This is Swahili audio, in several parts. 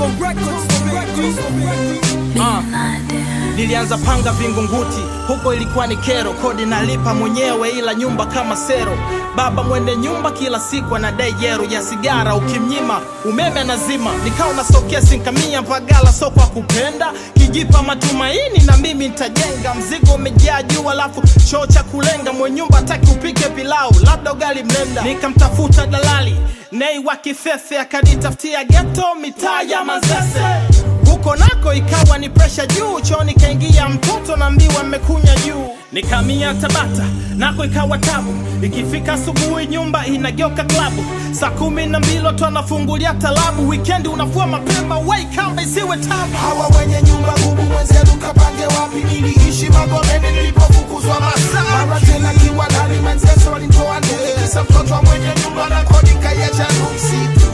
Ah. Nilianza panga Vingunguti, huko ilikuwa ni kero, kodi nalipa mwenyewe, ila nyumba kama sero. Baba mwende nyumba kila siku anadai yero ya sigara, ukimnyima umeme anazima. Nikawa nasokea sinkamia mpagala, so kwa kupenda kijipa matumaini, na mimi nitajenga. Mzigo umejaa juu, alafu choo cha kulenga, mwenye nyumba hataki upike pilau, labda ugali mlenda. Nikamtafuta dalali Nei wa Kifefe, akanitafutia geto mitaa ya Mazese huko nako ikawa ni presha juu, choni kaingia mtoto na mbiwa mmekunya juu. Nikamia Tabata nako ikawa tabu, ikifika asubuhi nyumba inageuka klabu. Saa kumi na mbili watu wanafungulia talabu, wikendi unafua mapema, wai kamba isiwe tabu. hawa wenye nyumba ngumu mwenzenu kapange wapi niliishi magomeni nilipofukuzwa masaa mara tena kiwa ndani mwenzeso walinitoa ndege kisa mtoto wa mwenye nyumba na kodi kaiacha msitu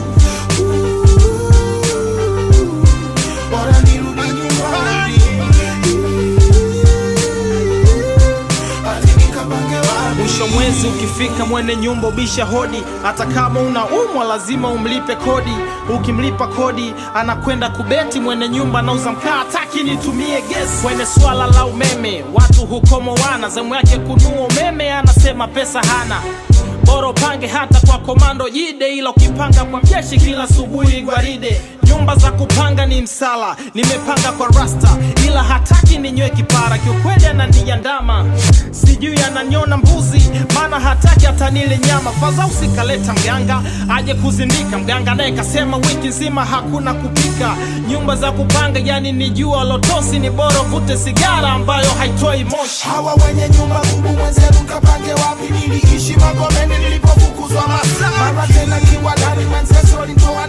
bora nirudi nyumbani ati nikapange wapi Mwisho mwezi ukifika, mwene nyumba ubisha hodi. Hata kama unaumwa lazima umlipe kodi. Ukimlipa kodi anakwenda kubeti. Mwene nyumba anauza mkaa, hataki nitumie gesi. Kwenye swala la umeme watu hukomoana, zamu yake kunua umeme, anasema pesa hana bora upange hata kwa komando jide, ila ukipanga kwa jeshi kila asubuhi gwaride. Nyumba za kupanga ni msala, nimepanga kwa rasta, ila hataki ninywe kipara. Kiukweli ananiandama, sijui ananiona mbuzi, maana hataki hata nile nyama. Faza usikaleta mganga aje kuzindika, mganga naye kasema wiki nzima hakuna kupika. Nyumba za kupanga yani ni jua lotosi, ni bora uvute sigara ambayo haitoi moshi. hawa wenye nyumba ngumu mwenzenu kapange wapi niliishi magomeni nilipofukuzwa masaa mara tena kiwa ndani mwenzeso walinitoa